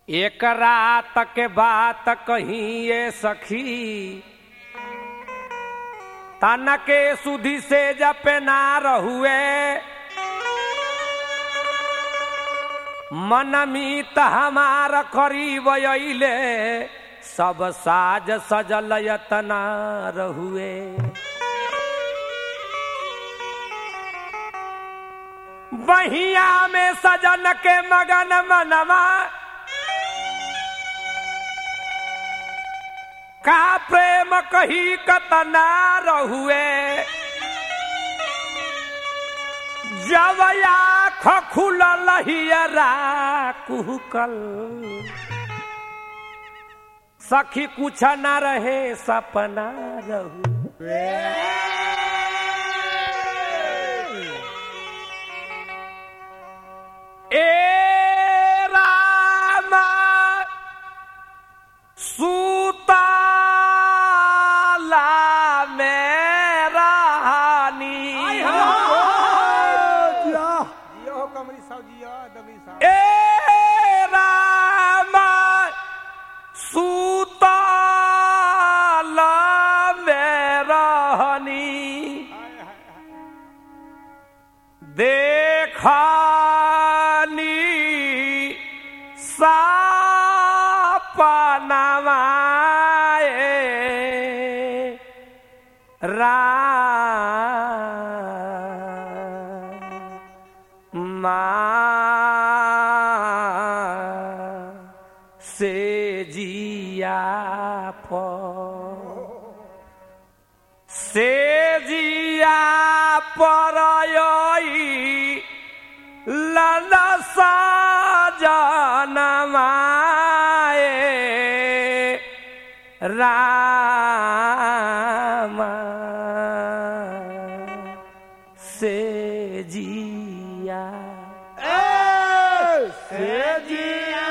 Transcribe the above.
एक रात के बात कहीं ये सखी तन के सुधी से जपे ना रहुए मन मीत हमार करीब अइले सब साज सजल यतना रहुए बहिया में सजन के मगन मनवा का प्रेम कही कतना रहुए जब आँख खुलल हियरा कुहकल सखी कुछ न रहे सपना रहू ए रामा सुताला मेरा हानी जियो हो कमरी साहब जियो दबी साहब ए रामा सुताला मेरा हानी देखानी सापनवाए रामा से जिया पर से जिया पर ललसा जनमाए रामा से जिया से जिया